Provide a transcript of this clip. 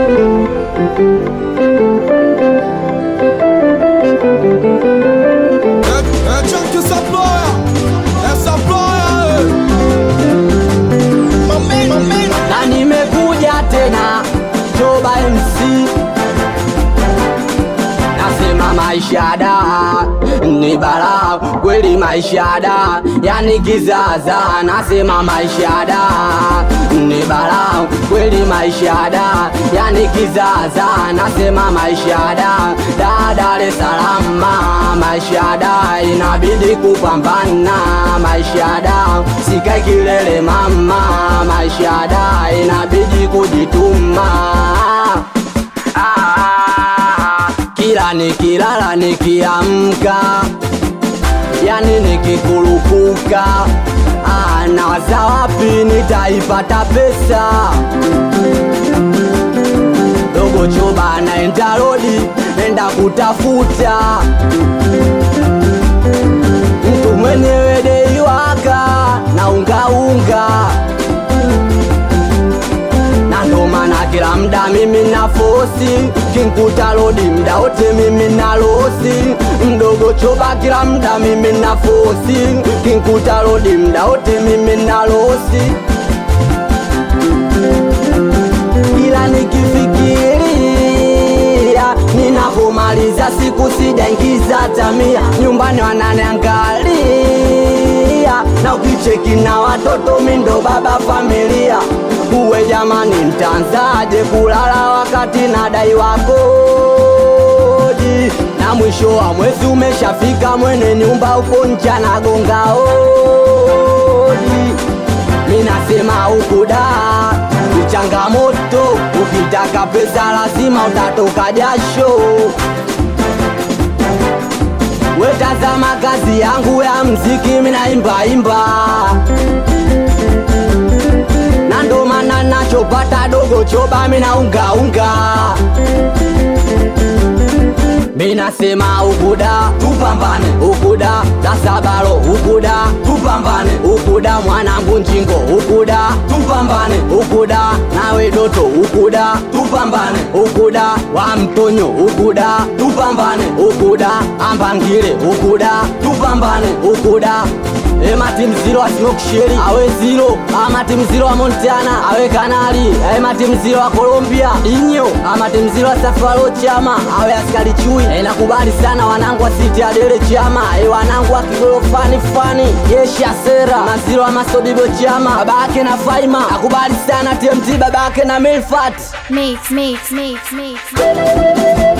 É, é tchan que essa ploia, essa ploia, na nimekuja tena Joba MC nasema maisha da ni balaa kweli maisha da yani kizaza nasema maisha da ni balaa kweli maisha da yani kizaza nasema maisha da da Dar es Salaam maisha da inabidi kupambana maisha da sikai kilele mama maisha da inabidi kujituma ah, kila nikilala nikiamka yani nikikurupuka ah, nawaza wapi nitaipata pesa dogo choba naenda rodi nenda kutafuta mtu mwenyewe deiwaka na ungaunga na ndo maana kila mda mimi na fosi kinkuta rodi mda wote mimi na losi mdogo choba kila mda mimi na fosi kinkuta rodi mda wote mimi na losi ila nikifikiria ninapomaliza siku sijaingiza tamia nyumbani wananiangalia na ukicheki na watoto mindo baba familia uwe jamani mtanzaje kulala wakati nadai wakodi na mwisho wa mwezi umeshafika mwene nyumba uko ncha nagonga hodi minasema ukuda ni changamoto ukitaka pesa lazima utatoka jasho wetazama kazi yangu ya mziki minaimbaimba na ndo maana nachopata dogo choba minaungaunga minasema ukuda tupambane ukuda dasabalo ukuda tupambane ukuda mwanangu njingo ukuda tupambane ukuda nawe doto ukuda tupambane ukuda wa mtonyo ukuda tupambane ukuda ambangile ukuda tupambane ukuda emati mziro asimoksheri awe ziro amati mziro wa montana awe kanali emati mziro wa colombia inyo amati mziro wa safaro chama awe askari chui e, nakubali sana wanangu wa siti adele chama e, wanangu wa kigolo fani fani jeshi asera maziro wa masodibo chama babake na faima nakubali sana tmt babake na milfat Mix, mix, mix, mix.